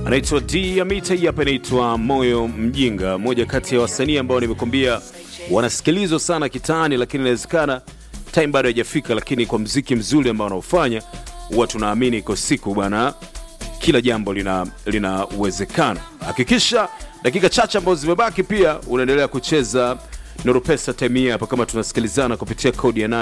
anaitwa D Amita, hii hapa inaitwa Moyo Mjinga, moja kati ya wasanii ambao nimekuambia wanasikilizwa sana kitaani, lakini inawezekana time bado haijafika, lakini kwa mziki mzuri ambao wanaofanya huwa tunaamini iko siku bwana, kila jambo lina linawezekana. Hakikisha dakika chache ambazo zimebaki, pia unaendelea kucheza Nuru Pesa time hii hapa, kama tunasikilizana kupitia kodi ya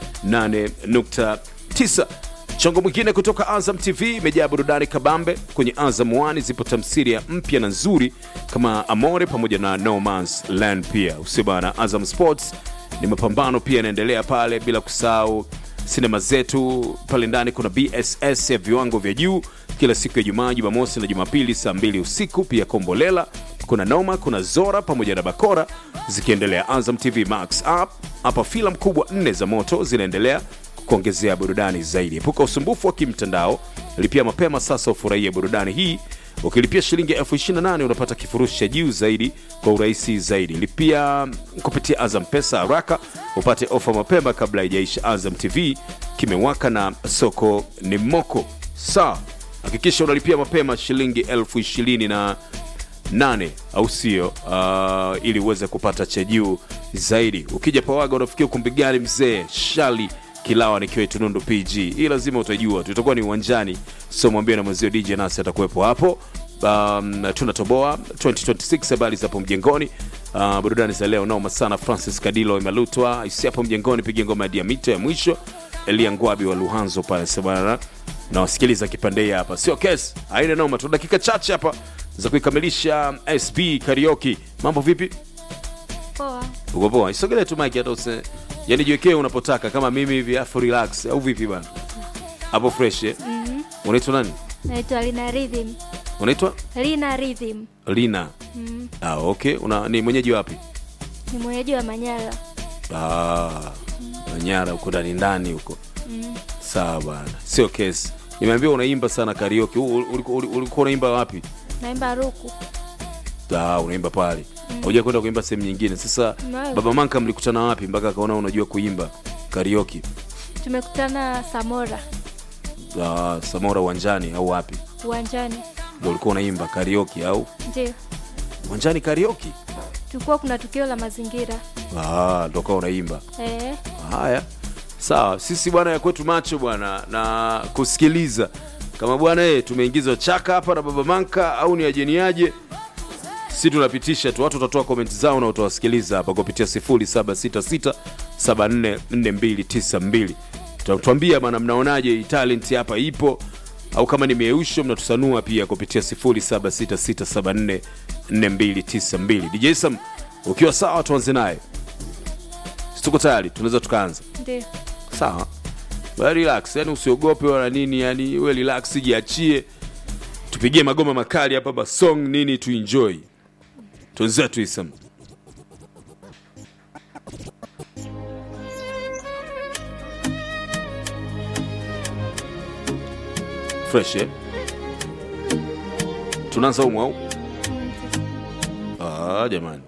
88.9 Chongo mwingine kutoka Azam TV imejaa burudani kabambe. Kwenye Azam One zipo tamthilia mpya na nzuri kama Amore pamoja na No Man's Land. Pia usio bana, Azam Sports ni mapambano pia yanaendelea pale, bila kusahau sinema zetu pale ndani. Kuna BSS ya viwango vya juu kila siku ya Jumaa, Jumamosi na Jumapili saa mbili usiku. Pia Kombolela, kuna Noma, kuna Zora pamoja na Bakora zikiendelea. Azam TV Max app hapa, filamu kubwa nne za moto zinaendelea kuongezea burudani zaidi. Epuka usumbufu wa kimtandao, lipia mapema sasa ufurahie burudani hii. Ukilipia shilingi elfu 28 unapata kifurushi cha juu zaidi kwa urahisi zaidi. Lipia kupitia Azam Pesa haraka upate ofa mapema kabla haijaisha. Azam TV kimewaka na soko ni moko. Saa hakikisha unalipia mapema shilingi elfu ishirini na nane au sio? Uh, ili uweze kupata cha juu zaidi. Ukija Pawaga unafikia ukumbi gani mzee? Shali Kilawa nikiwa Tunundu PG. Hii lazima utajua, tutakuwa ni uwanjani, so mwambie na mwenzio DJ nasi atakuwepo hapo. Um, tunatoboa 2026 habari zapo mjengoni. Uh, burudani za leo noma sana. Francis Kadilo imelutwa isi hapo mjengoni, piga ngoma ya diamito ya mwisho. Elia Ngwabi wa Luhanzo pale sabana na wasikiliza kipande hii hapa, sio kesi, haina noma. Tuna dakika chache hapa za kuikamilisha SB karaoke. Mambo vipi? Poa. Uko poa? Isogelee tu mic hata use. Yaani jiwekee unapotaka kama mimi hivi afu relax au vipi bana? Hapo fresh eh? Unaitwa nani? Naitwa Lina Rhythm. Unaitwa Lina Rhythm. Lina. Ah, okay. Una ni mwenyeji wapi? Ni mwenyeji wa Manyara. Ah, Manyara huko ndani ndani huko. Sawa bana. Sio kesi. Nimeambiwa unaimba sana karaoke. U- u- Ulikuwa ulikuwa unaimba wapi? Naimba Ruku. Ah, unaimba pale. Hauja kwenda kuimba sehemu nyingine. Sasa Nayo. Baba Manka mlikutana wapi mpaka akaona unajua kuimba karaoke? Tumekutana Samora Ah, Samora uwanjani au wapi? uwanjani. Ndio ulikuwa unaimba karaoke au Ndio. uwanjani karaoke? Tulikuwa kuna tukio la mazingira. Ah, ndio ukawa unaimba. Eh, Haya, sawa. Sisi bwana ya kwetu macho bwana na kusikiliza kama bwana eh, tumeingiza chaka hapa na Baba Manka au ni ajeniaje? Si tunapitisha tu, watu watatoa komenti zao na utawasikiliza hapa kupitia 0766744292. Tutatuambia bwana, mnaonaje hii talent hapa ipo au kama ni mieusho, mnatusanua pia kupitia 0766744292. DJ Sam, ukiwa sawa, tuanze naye. Si tuko tayari, tunaweza tukaanza. ndio. Sawa, Wewe relax, yani usiogope wala nini, yani we relax, jiachie, tupigie magoma makali hapa ba song nini, tuenjoy twenzetu Isam. Fresh eh? Tunaanza umu au? Ah, jamani,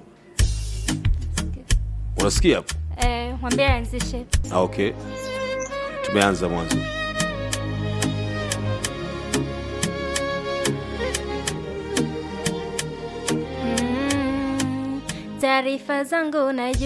unasikia hapo? Eh, mwambie aanzishe. Ah, okay, tumeanza mwanzo. Mm, Taarifa zangu najua